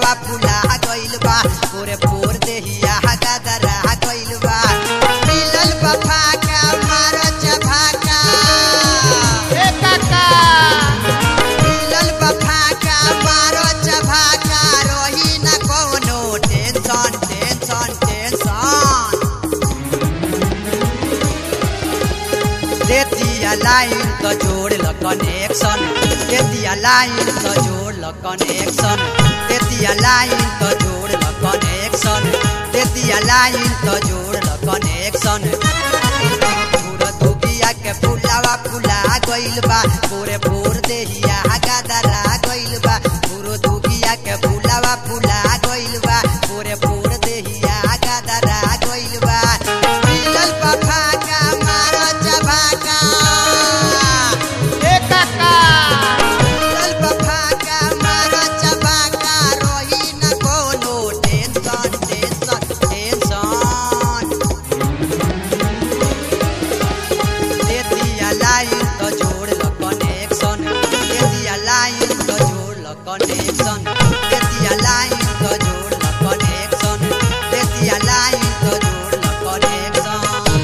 फुलावा फुला गइल बा पूरे पूर देहिया गदरा गइल बा मिलल बा फाका मारो चभाका ए काका मिलल बा फाका मारो चभाका रही न कोनो टेंशन टेंशन टेंशन देतिया लाइन त जोड़ ल कनेक्शन देतिया लाइन त जोड़ ल कनेक्शन देतिया लाइन त जोड़ ल कनेक्शन देतिया लाइन त जोड़ ल कनेक्शन पूरा दुगिया के फुलावा फुला गइल बा पूरे पूर देहिया गदरा गइल बा पूरो दुगिया के फुलावा फुला गइल बा पूरे पूर देहिया गदरा गइल बा मिलल बा फाका मारो चबाका ए काका मिलल बा फाका मारो चबाका रही न कोनो टेंशन टेंशन टेंशन देतिया लाइन त जोड़ ल कनेक्शन देतिया लाइन त जोड़ ल कनेक्शन देतिया लाइन त जोड़ ल कनेक्शन देतिया लाइन त जोड़ ल कनेक्शन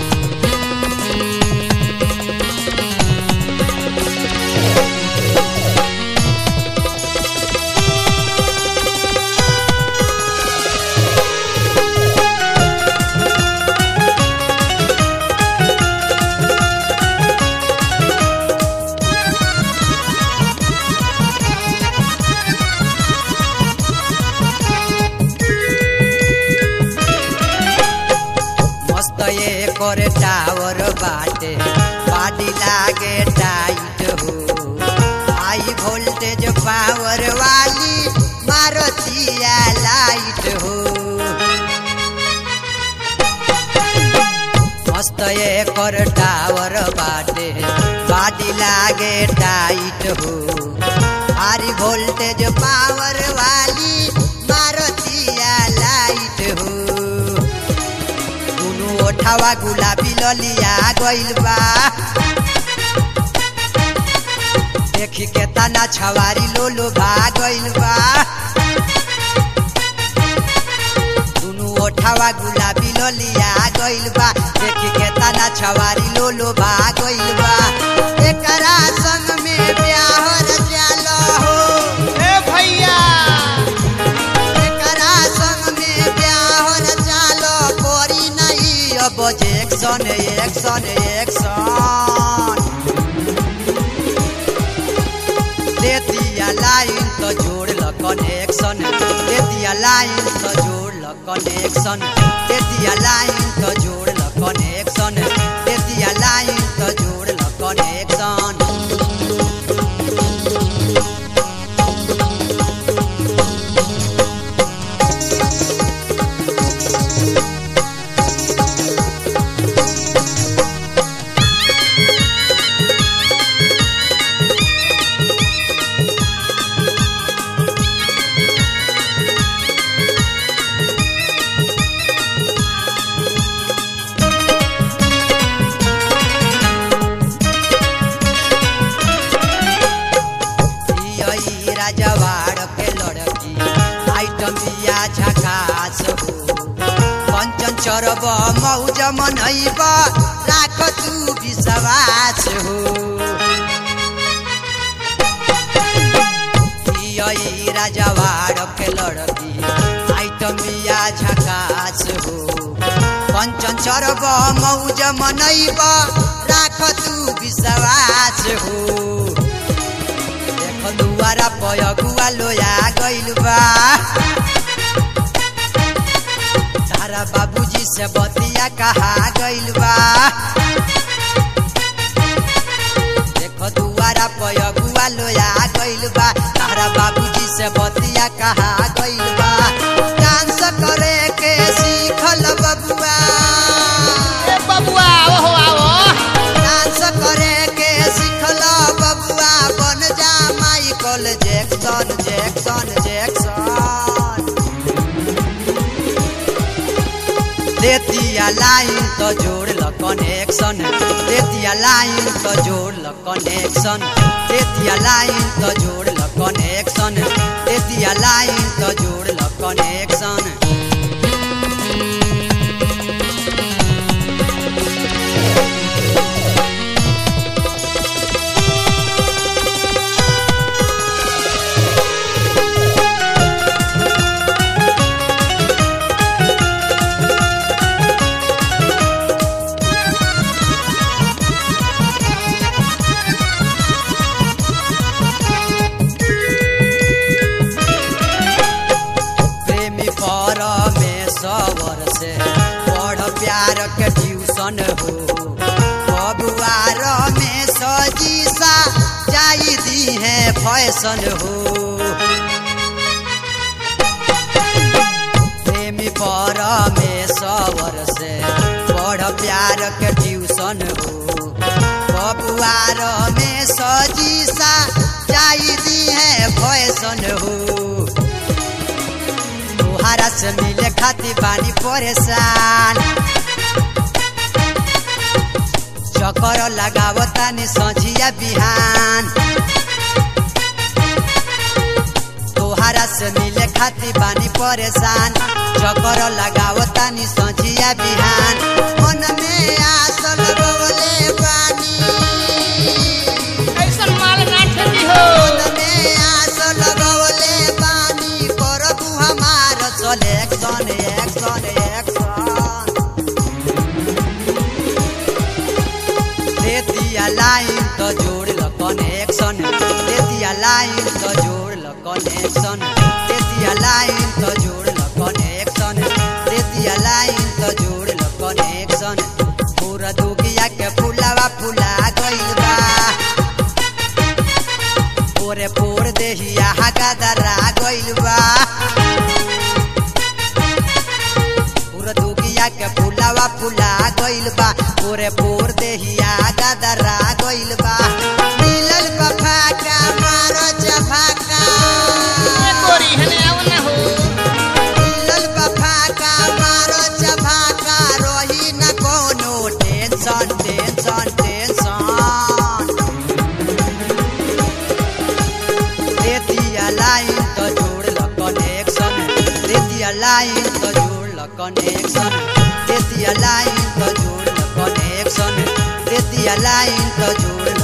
मस्त ये करे टावर बाटे बाडी लागे टाइट हो हाई वोल्टेज पावर वाली मारुतिया लाइट हो मस्त ये कर टावर बाटे बाडी लागे टाइट हो हाई वोल्टेज पावर वाली मारुतिया लाइट हो दुनु ओठावा गुलाबी ललिया गइल बा देखी के तना छवारी लोलो भागइल बा दुनु ओठावा गुलाबी ललिया गइल बा देखी के तना छवारी लोलो भागइल बा एकरा संग में ब्याहर जाला हो ए भैया एकरा संग में ब्याहर चालो कोरी नहीं अब एक्शन एक्शन एक्शन देतिया लाइन तो जोड़ ल कनेक्शन देतिया लाइन तो जोड़ ल कनेक्शन देतिया लाइन तो जोड़ ल कनेक्शन देतिया लाइन तो जोड़ ल कनेक्शन ई राजवाड़ के लड़की आइटम बिया झकास हो कंचन चरब मौज मनैब राख तू विश्वास हो ई राजवाड़ के लड़की आइटम बिया झकास हो कंचन चरब मौज मनैब राख तू विश्वास हो देख दुआरा पयगुआ लोया गइल बा तारा बाबूजी से बतिया कहा गइल बा देख दुआरा पयगुआ लोया गइल बा तारा बाबूजी से बतिया कहा गइल बा डांस करे के सीखल बबुआ ए बबुआ ओहो आओ डांस करे के सिखल बबुआ बन जा माइकल जैक्सन जैक्सन जैक्सन देतिया लाइन तो जोड़ ल कनेक्शन देतिया लाइन तो जोड़ ल कनेक्शन देतिया लाइन तो जोड़ ल कनेक्शन देतिया लाइन त जोड़ ल कनेक्शन प्रेमी परमेश्वर से पढ़ प्यार के ट्यूशन हो बबुआर में सजीसा जाई दी है फैशन हो प्रेमी परमेश्वर से पढ़ प्यार के ट्यूशन हो बबुआर में सजीसा जाई दी है फैशन हो तोहारा से मिले खातिर बानी परेशान चक्कर लगावतानी सझिया बिहान तोहारा से मिले खातिर बानी परेशान चक्कर लगावतानी सझिया बिहान मन में आस लगवले बानी ऐसन माल ना ठगी हो मन में आस लगवले बानी करबू हमार सलेक्शन एक्शन एक्शन दे दिया लाइन तो जोड़ ल कनेक्शन दे दिया लाइन तो जोड़ ल कनेक्शन दे दिया लाइन तो जोड़ ल कनेक्शन दे दिया लाइन तो जोड़ ल कनेक्शन पूरा दुगिया के फुलावा फुला गइल बा पोरे पोर देहिया हगादरा गइल बा पूरा दुगिया के फुलावा फुला गइल बा पोरे पोर देहिया गदरा गइल बा मिलल बा फाका मारो चफाका ए गोरी हने आव ना हो मिलल बा फाका मारो चफाका रही न कोनो टेंशन टेंशन टेंशन देतिया लाइन तो जोड़ ल कनेक्शन देतिया लाइन तो जोड़ ल कनेक्शन देतिया लाइन तो जोड़ ल कनेक्शन देतिया लाइन तो जोड़